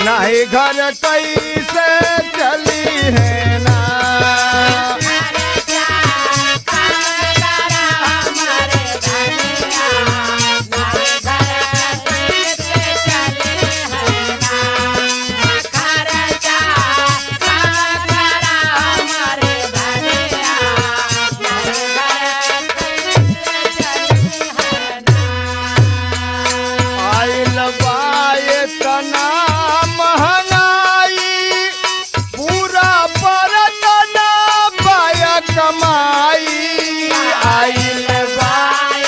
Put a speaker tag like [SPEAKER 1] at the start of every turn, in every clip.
[SPEAKER 1] नहीं घर कैसे चली है ना आइल बाए तना महंगाई पूरा परतना पाय कमाई आइल बाए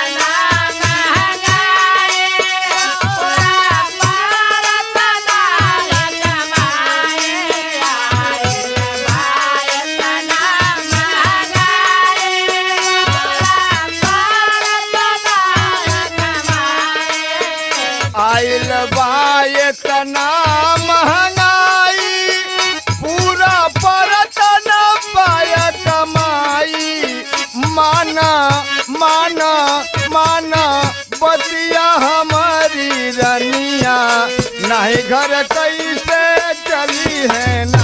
[SPEAKER 1] आइल बाए तना महंगाई पूरा परतना पाय कमाई माना माना माना बतिया हमारी रनिया नहीं घर कैसे चली है ना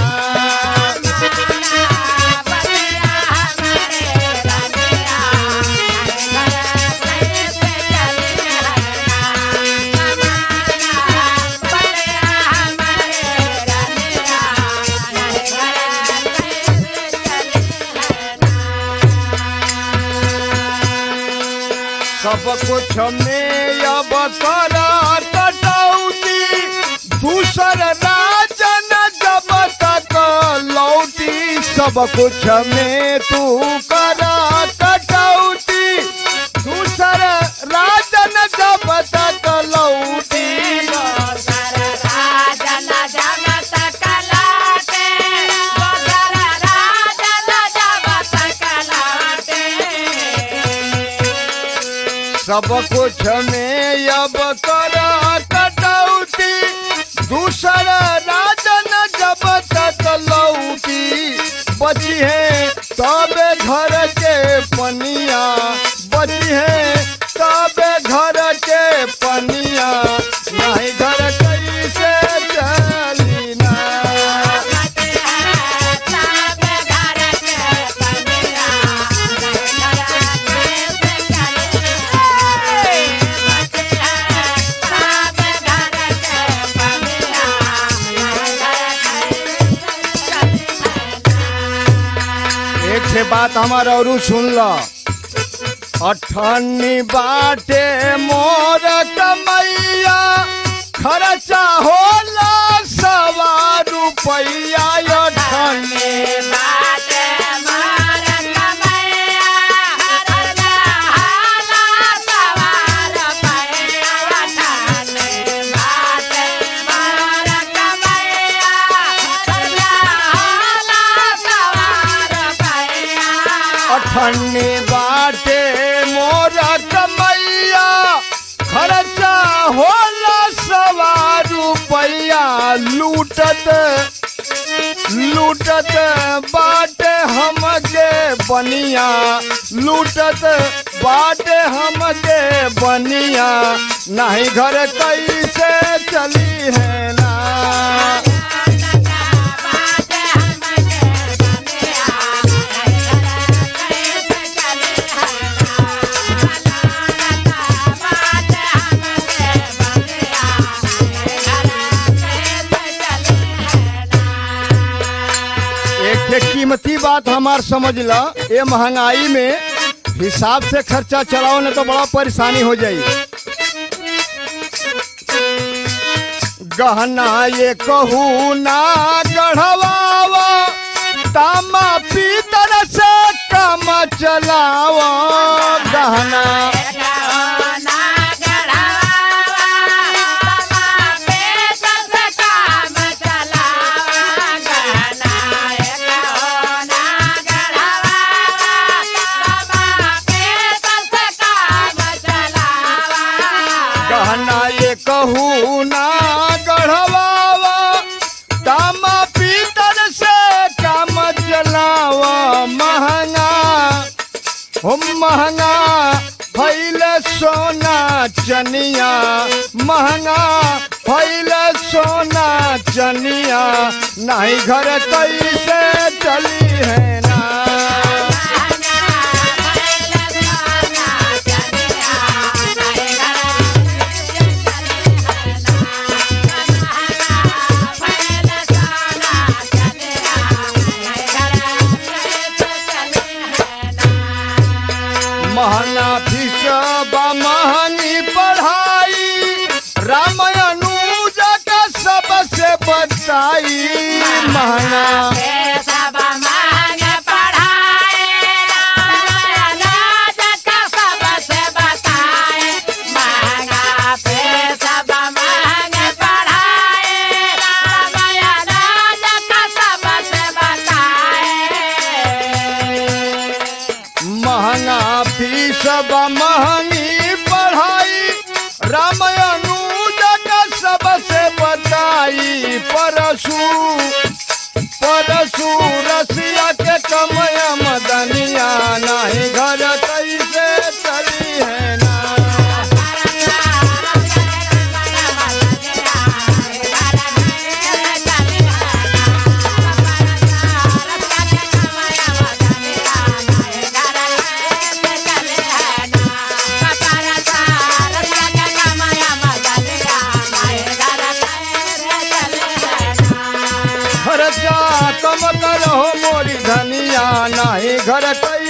[SPEAKER 1] सब कुछ में अब करा कटौती दूसर राजन जब तक लौटी सब कुछ में तू करा कटौती दूसर राजन जब तक लौटी सब कुछ में अब करा कटौती दूसर राजन जब तक लौटी बची है तबे घर के पनिया बची है तबे घर के पनिया नहीं घर कैसे चली ना एक से बात हमारा और सुन लो अठन्नी बाटे मोर कमैया खर्चा होला सवा रुपैया अठन्नी अठन्नी बाटे मोर कमैया खर्चा होला सवा रुपैया लूटत लूटत बाटे हमके बनिया लूटत बाटे हमके बनिया नहीं घर कैसे चली है ना एक ठे कीमती बात हमार समझ ला ये महंगाई में हिसाब से खर्चा चलाओ न तो बड़ा परेशानी हो जाई गहना ये कहू ना गढ़वावा तामा पीतर से कम चलावा गहना गहना ये कहू ना गढ़वावा तामा पीतर से काम चलावा महंगा हो महंगा फैल सोना चनिया महंगा फैल सोना नहीं घर कैसे चली है ना महंगा फीस बा महंगी पढ़ाई राम अनुज का सबसे बताई महंगा महंगा फीस बा महंगी पढ़ाई राम अनुज का सबसे बताई परशु परशु रसिया के कमय मदनिया नहीं घर कैसे चली है ना खर्चा कम करो मोरी धनिया नहीं घर कैसे